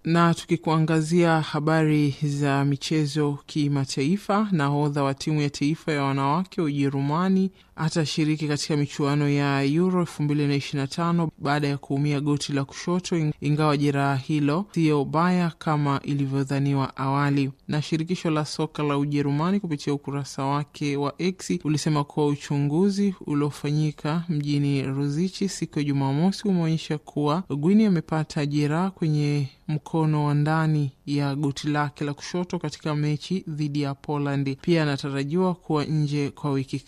Na tukikuangazia habari za michezo kimataifa, nahodha wa timu ya taifa ya wanawake wa Ujerumani atashiriki katika michuano ya Euro 2025 baada ya kuumia goti la kushoto, ingawa jeraha hilo siyo baya kama ilivyodhaniwa awali. Na shirikisho la soka la Ujerumani kupitia ukurasa wake wa X ulisema kuwa uchunguzi uliofanyika mjini Ruzichi siku ya Jumamosi umeonyesha kuwa Gwini amepata jeraha kwenye mkono wa ndani ya goti lake la kushoto katika mechi dhidi ya Poland. Pia anatarajiwa kuwa nje kwa wiki